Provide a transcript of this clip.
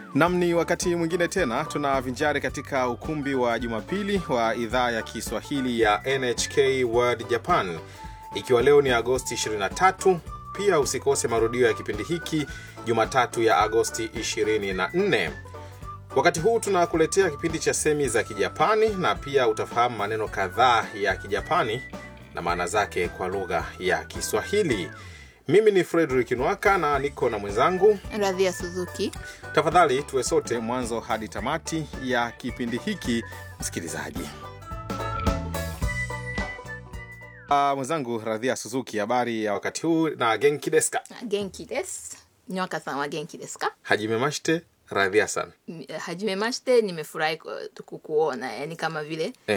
Nam, ni wakati mwingine tena tunavinjari katika ukumbi wa Jumapili wa idhaa ya Kiswahili ya NHK World Japan, ikiwa leo ni Agosti 23. Pia usikose marudio ya kipindi hiki Jumatatu ya Agosti 24. Wakati huu tunakuletea kipindi cha semi za Kijapani na pia utafahamu maneno kadhaa ya Kijapani na maana zake kwa lugha ya Kiswahili. Mimi ni Frederick Nwaka na niko na mwenzangu Radhia Suzuki. Tafadhali tuwe sote mwanzo hadi tamati ya kipindi hiki, msikilizaji. Uh, mwenzangu Radhia Suzuki, habari ya wakati huu na genki desu ka? Genki desu. Nywaka san wa genki desu ka? Hajime mashite Radhia san. Hajime mashite, nimefurahi ku- kukuona, yani kama vile